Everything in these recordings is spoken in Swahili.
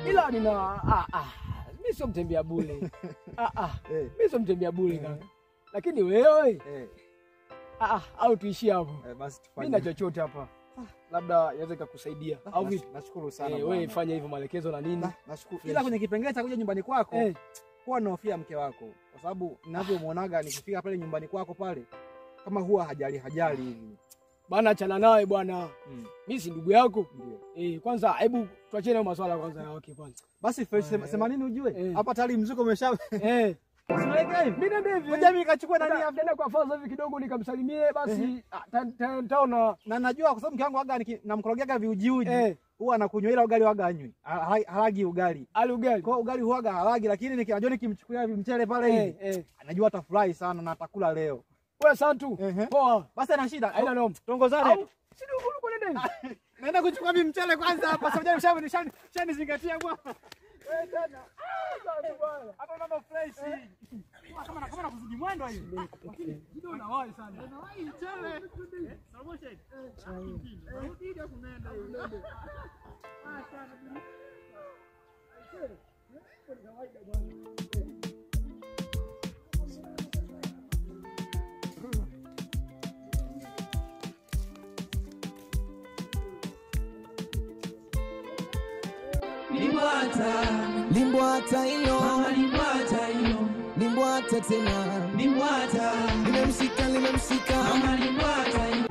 ila nina ah, ah, mi sio mtembea bure ah, ah, Eh, mi sio mtembea bure kaka, lakini wewe eh, ah, ah, au tuishie hapo, eh, basi mi tufanye. na chochote hapa, labda inaweza ikakusaidia Ah, au nash- vipi? Nashukuru sana Eh, bwana. wewe fanya hivyo maelekezo na nini. Na- nashukuru. Fresh. Ila kwenye kipengele cha kuja nyumbani kwako Eh, huwa nahofia mke wako, kwa sababu ninavyomwonaga nikifika pale nyumbani kwako pale kama huwa hajali hajali hivi. bana achana nawe bwana, Mm, mi si ndugu yako ndio. eh. Kwanza hebu tuachane na maswala kwanza ya wake kwanza Basi fresh, sema, Eh. sema nini ujue Eh. hapa tayari mzuko umesha eh, usiweke hivi. mi nende hivi Ngoja mimi nikachukue nani Nenda- hapa. nenda kwa faza hivi kidogo nikamsalimie basi, ah, ta- ta- taona Na najua kwa sababu mke wangu waga niki- namkorogeaga viujiuji eh, huwa anakunywa ila ugali waga anywi. Ha- Halagi ugali. ali ugali Kwa hiyo ugali huwaga halagi lakini niki- najua nikimchukulia mchele pale eh, hivi eh. anajua atafurahi sana na atakula leo. Wewe Santu, Ehe. poa, Basi ana shida. haina noma. Tongozane. Au si ndio uko nenda hivi? Naenda kuchukua mimi mchele kwanza hapa. Sasa mshani mshani mshani zingatia bwana. Wewe tena. Ah, Santu bwana. Hapa mambo fresh. Kama na kama na kuzidi mwendo hiyo. Lakini kidogo unawahi sana. Unawahi mchele. Salama shade. Rudi ile kunaenda hiyo. Ah sana. Limbwata, Limbwata hilo, mama limbwata hilo, limbwata tena, limbwata, limemshika limemshika, mama limbwata hilo.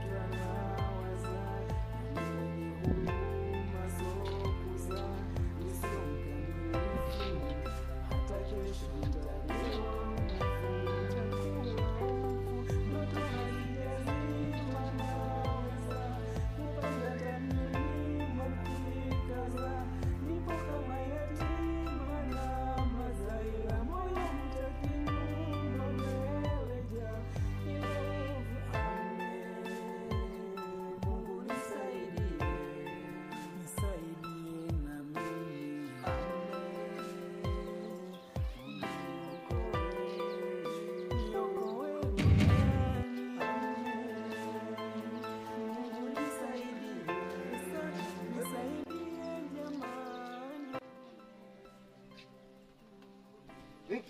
Vipi?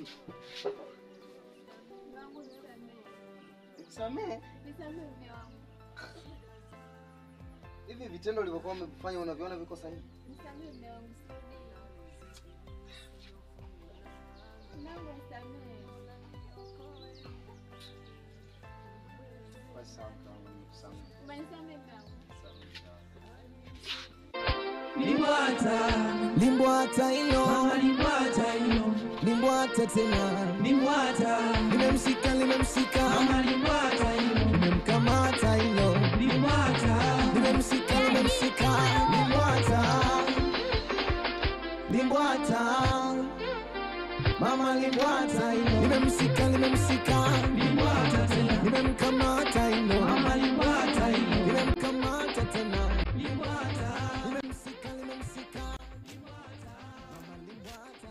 Nisamehe. Hivi vitendo ulivyokuwa umefanya unaviona viko sahihi? Basi sawa, mkaangu, nikusamehe. Limbwata, limbwata hilo, mama limbwata hilo, limbwata tena, limbwata, limemshika limemshika, mama limbwata hilo, limemkamata hilo, limbwata, limemshika limemshika, limbwata, limbwata, mama limbwata hilo, limemshika limemshika, limbwata tena, limemkamata hilo, mama limbwata hilo, limemkamata tena, limbwata, limemshika limemshika, mama limbwata.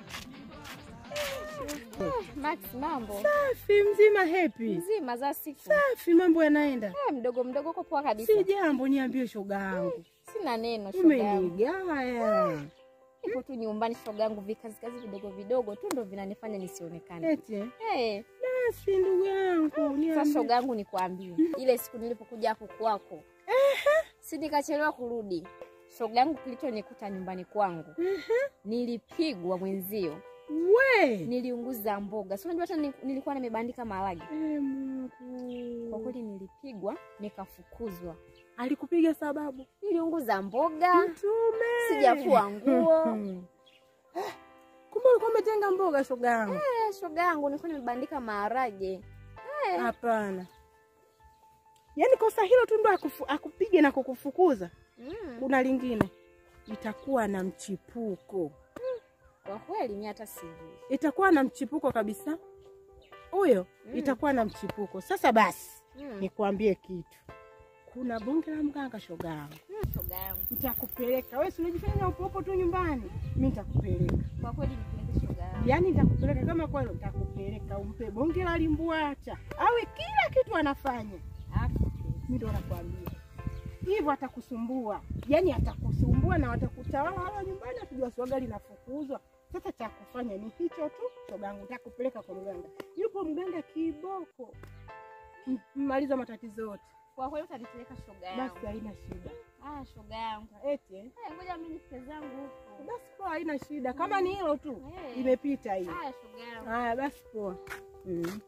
Max, mambo Safi, mzima happy. mzima za siku Safi, mambo yanaenda. Eh, mdogo mdogo uko poa kabisa. Si jambo, niambie shoga yangu. Sina neno shoga yangu, Umenigaya. nipo tu nyumbani shoga yangu, vikazi vidogo vidogo tu ndo vinanifanya nisionekane. Eti. Eh, Basi ndugu yangu, sasa niambie. shoga yangu nikwambie, ile siku nilipokuja hapo kwako, si nikachelewa kurudi. Shoga yangu, kilichonikuta nyumbani kwangu, nilipigwa mwenzio, We. niliunguza mboga. Si unajua hata ni- nilikuwa nimebandika maharage. Eh, Mungu. Kwa kweli nilipigwa, nikafukuzwa. Alikupiga sababu? Niliunguza mboga, Mtume. sijafua nguo. Kumbe ulikuwa umetenga mboga shoga yangu. Eh, shoga yangu nilikuwa nimebandika maharage. Hapana. Yaani kosa hilo tu ndo akufu- akupige na kukufukuza. Mm. Kuna lingine. Itakuwa na mchipuko. Kwa kweli mimi hata sijui. Itakuwa na mchipuko kabisa. Huyo Mm. itakuwa na mchipuko. Sasa basi. Mm. Nikwambie kitu. Kuna bonge la mganga shoga yangu. Mm, shoga yangu. Nitakupeleka. Wewe si unajifanya upo upo tu nyumbani. Mimi nitakupeleka. Kwa kweli nipeleke shoga yangu. Yaani nitakupeleka kama kweli nitakupeleka umpe bonge la limbwata. Awe kila kitu anafanya. Alafu Mimi ndo nakwambia. Hivyo atakusumbua. Yaani atakusumbua watasumbua na watakutawala wala nyumbani, watujua swaga linafukuzwa. Sasa cha kufanya ni hicho tu, shogangu, nitakupeleka kwa mganga. Yupo mganga kiboko, M- mmaliza matatizo yote, Kwa kweli utanipeleka shoga yangu. basi haina shida. Ah, shoga yangu. Eti eh? Eh, ngoja mimi nifike zangu huko. basi poa, haina shida. Kama ni hilo tu Eh. imepita hii. Haya shoga yangu. Haya basi poa. Mm.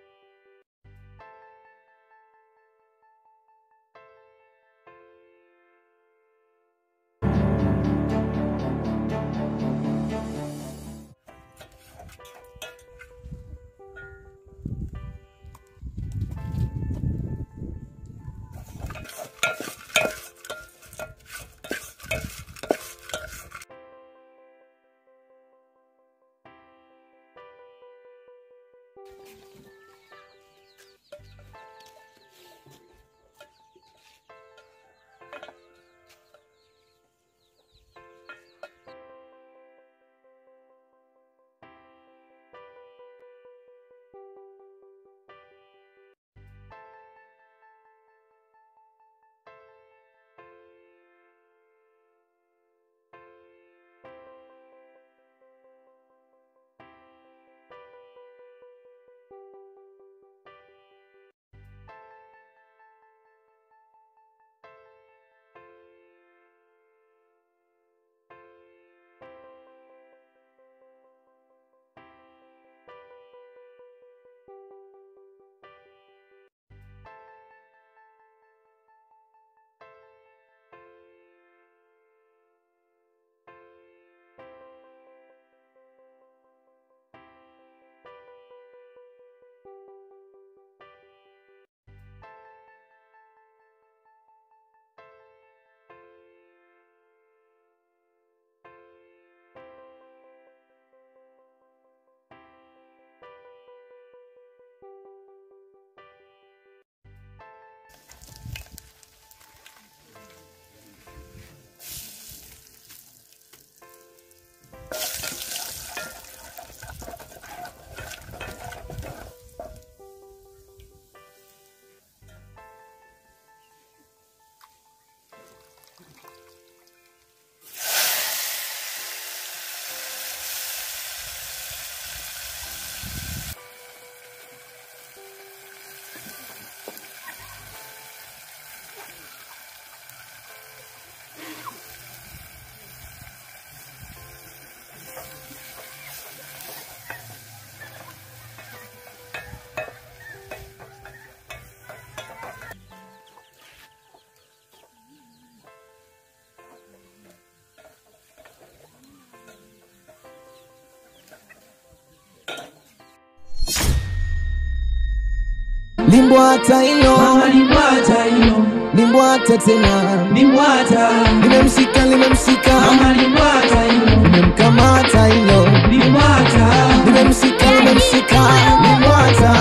limbwata hilo Mama limbwata hilo, limbwata tena limbwata. limemshika limemshika Mama limbwata hilo, limemkamata hilo limbwata. limemshika limemshika limbwata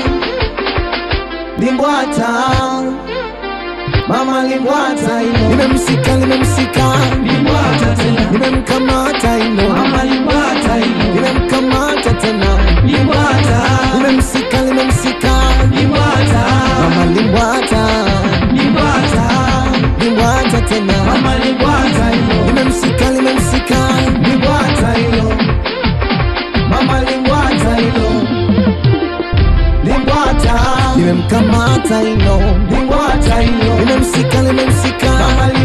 limbwata mama limbwata hilo limemshika limemshika Limbwata tena, limemkamata hilo mama limbwata hilo, limemkamata tena limbwata. limemshika limemshika Limbwata, mama limbwata limbwata. limbwata tena Mama limbwata hilo, limemshika limemshika limbwata hilo, mama limbwata hilo limbwata limemkamata hilo limbwata hilo, limemshika limemshika mama